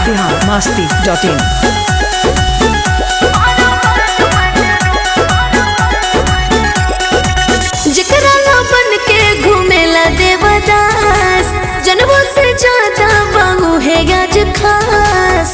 Bihar Masti dot in जकरा ला बन के घूमेला देवदास जनवो से ज्यादा बाहू है आज खास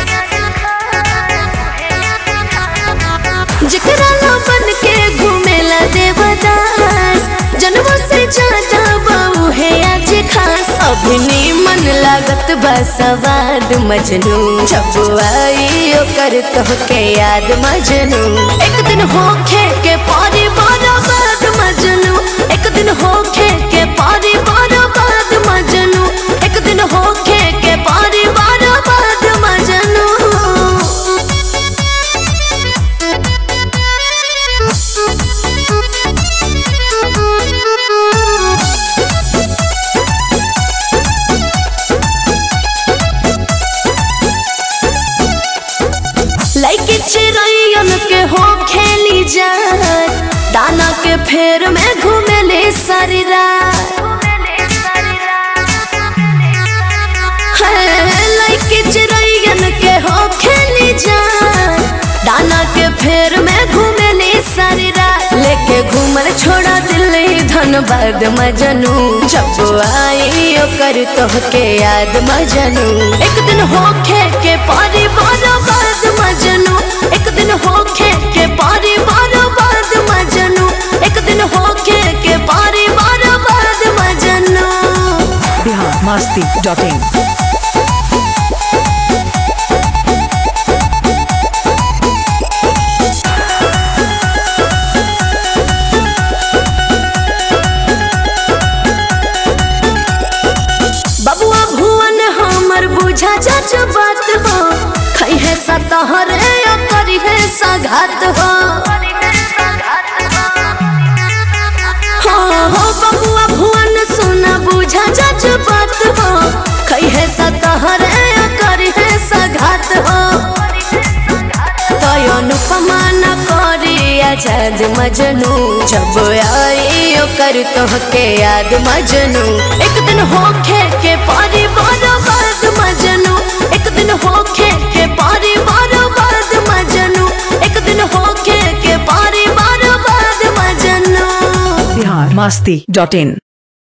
जकरा ला बन के घूमेला देवदास जनवो से ज्यादा बाहू है आज खास अभिनी मन लागत बा सवाद मजनू जब आई ओकर कह के याद मजनू एक दिन होखे के पारी बारा बाद मजनू एक दिन होखे के पारी बारा बाद मजनू एक दिन होखे के पारी बारा बाद मजनू लइके चिड़ैयन के हो खेली जात दाना के फेर में घूमेले सारी रात है, लइके चिड़ैयन के हो खेली जात दाना के फेर में घूमेले सारी रात लेके घूमल छोड़ा दिल्ली धनबाद मजनू जब आई ओकर तोह के याद मजनू एक दिन होखे के पारी बारा बाद मजनू एक दिन होखे के पारी बारा बाद मजनू एक दिन होखे के पारी बारा बाद मजनू बिहार मस्ती डॉट इन बबुआ भुवन हमर बुझा जज बात हो खई है सतहर या करी है सघात हो हाँ हो बबुआ भुवन सुना बुझा जज बात हो खई है सतहर या करी है सघात हो तय अनुपमा न करी आजाद मजनू जब आई ओकर तोह के याद मजनू एक दिन होखे के पारी बारा बाद मजनू एक दिन होखे के पारी बारा बाद मजनू एक दिन होखे के पारी बारा बाद मजनू बिहार मस्ती डॉट इन